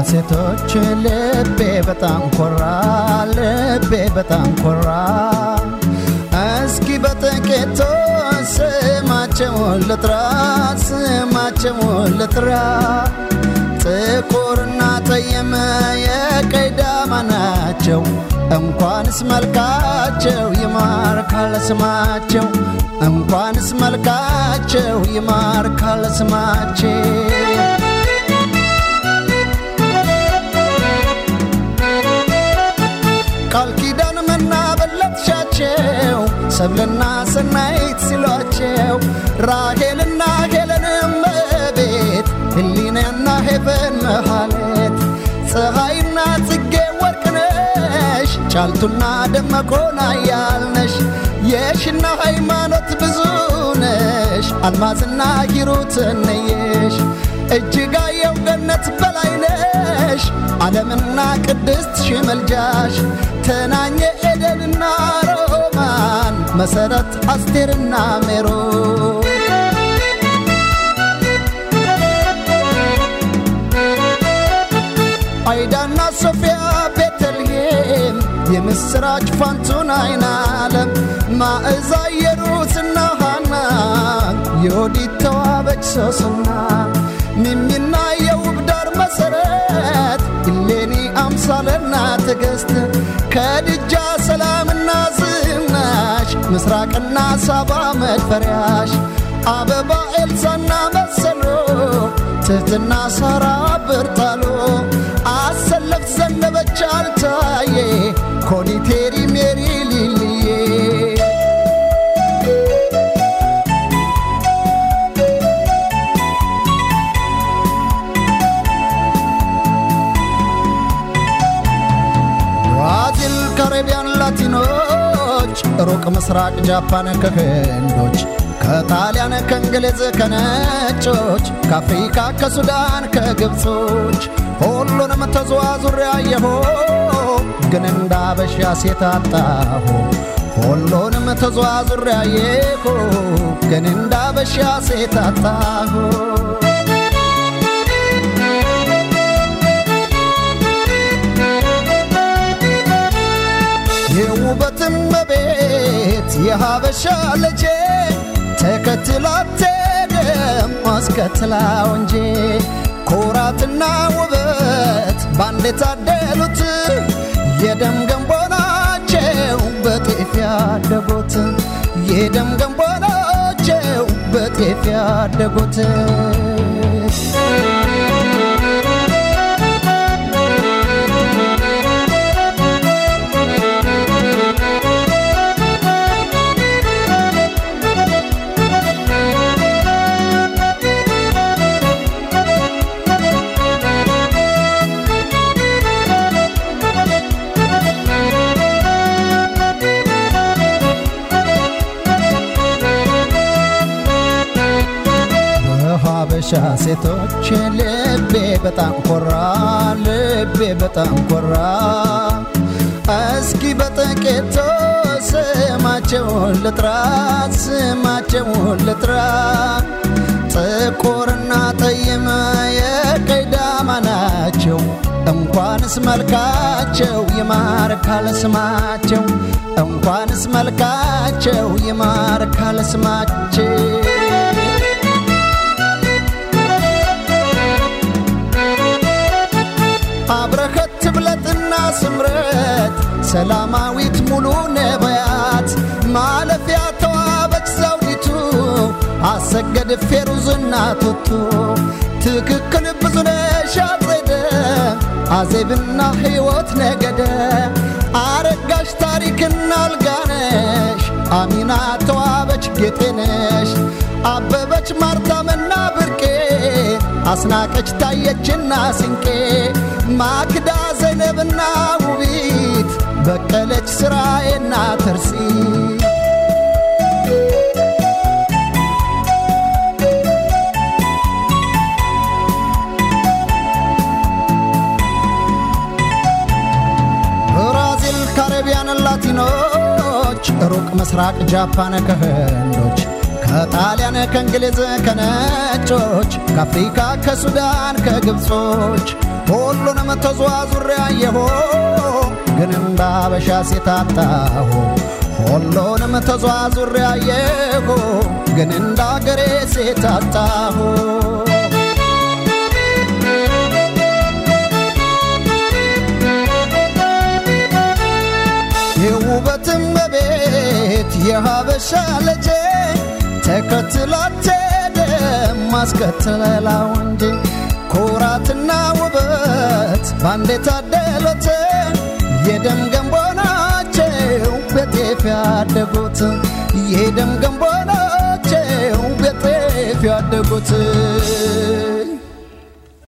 ሴቶች ልቤ በጣም ኮራ ልቤ በጣም ኮራ እስኪ በጥቂቱ ስማቸውን ልጥራ ስማቸውን ልጥራ ጥቁርና ጠየመ የቀይ ዳማ ናቸው እንኳንስ መልካቸው ይማርካል ስማቸው እንኳንስ መልካቸው ይማርካል ስማቸው ቃል ኪዳን መናበለትሻቸው ሰብልና ሰናይት ሲሏቸው ራሄልና ሄለንም ቤት ህሊናና ሄቨን መሃለት ፀሐይና ጽጌ ወርቅነሽ ጫልቱና ደመቆና ያልነሽ የሽና ሃይማኖት ብዙ ነሽ አልማዝና ሂሩት ነየሽ እጅጋየው ገነት በላይነሽ ዓለምና ቅድስት ሽመልጃሽ ተናኘ ኤደንና ሮማን መሰረት አስቴርና ሜሮ አይዳና ሶፊያ ቤተልሔም የምስራች ፋንቱን አይን ዓለም ማዕዛ የሩትና ሃና የወዲት ተዋበች ሶስና ሚሚና የውብ ዳር መሰረት እሌኒ አምሳለና ትዕግስት ከድጃ ሰላምና ዝናሽ ምስራቅና ሳባ መድፈሪያሽ አበባ ኤልሳና መሰሎ ትህትና ሳራ ብርታሎ አሰለፍ ዘነበች አልታዬ ኮኒቴሪ ሜሪ ሊልዬ ብራዚል፣ ካሪቢያን፣ ላቲኖች ሩቅ ምስራቅ ጃፓን ከህንዶች ከጣሊያን ከእንግሊዝ ከነጮች ከአፍሪካ ከሱዳን ከግብጾች ሁሉንም ተዘዋዙሬ አየሁ ግን እንዳበሻ ሴት አጣሁ ሁሉንም ተዘዋዙሬ አየሁ ግን እንዳበሻ ሴት አጣሁ የውበትም ቤት የሀበሻ ልጄ ተከትላት ደም አስከትላው እንጂ ኩራትና ውበት ባንድ የታደሉት የደም ገንቦ ናቸው በጤፍ ያደጉት የደም ገንቦ ናቸው በጤፍ ያደጉት በሀበሻ ሴቶች ልቤ በጣም ኮራ ልቤ በጣም ኮራ እስኪ በጥቂቱ ስማቸውን ልጥራ ስማቸውን ልጥራ ጥቁርና ጠይም የቀይ ዳማ ናቸው እንኳንስ መልካቸው ይማርካል ስማቸው እንኳንስ መልካቸው ይማርካል ስማቸው አብረኸት ትብለጥና ስምረት ሰላማዊት ሙሉ ነቢያት ማለፊያ ተዋበች ዘውዲቱ አሰገድ ፌሩዝና ቱቱ ትክክል ብዙነሽ አጸደ አዜብና ሕይወት ነገደ አረጋሽ ታሪክና አልጋነሽ አሚና ተዋበች ጌጤነሽ አበበች ማርታምና ብርቄ አስናቀች ታየችና ስንቄ ማክዳ ዘይነብና ውቢት በቀለች ስራዬና ተርሲ ብራዚል፣ ካሪቢያን፣ ላቲኖች ሩቅ ምስራቅ ጃፓን ከህንዶች ከጣሊያን ከእንግሊዝ ከነጮች ከአፍሪካ ከሱዳን ከግብጾች ሁሉንም ተዟዙሬ አየሁ ግን እንደ አበሻ ሴት አጣሁ ሁሉንም ተዟዙሬ አየሁ ግን እንደ አገሬ ሴት አጣሁ የውበትም በቤት የሀበሻ ልጄ ተከትላት ደም ማስከተላው እንጂ ኩራትና ውበት ባንዴ ታደሎት የደም ገንቦ ናቸው በጤፍ ያደጉት የደም ገንቦ ናቸው በጤፍ ያደጉት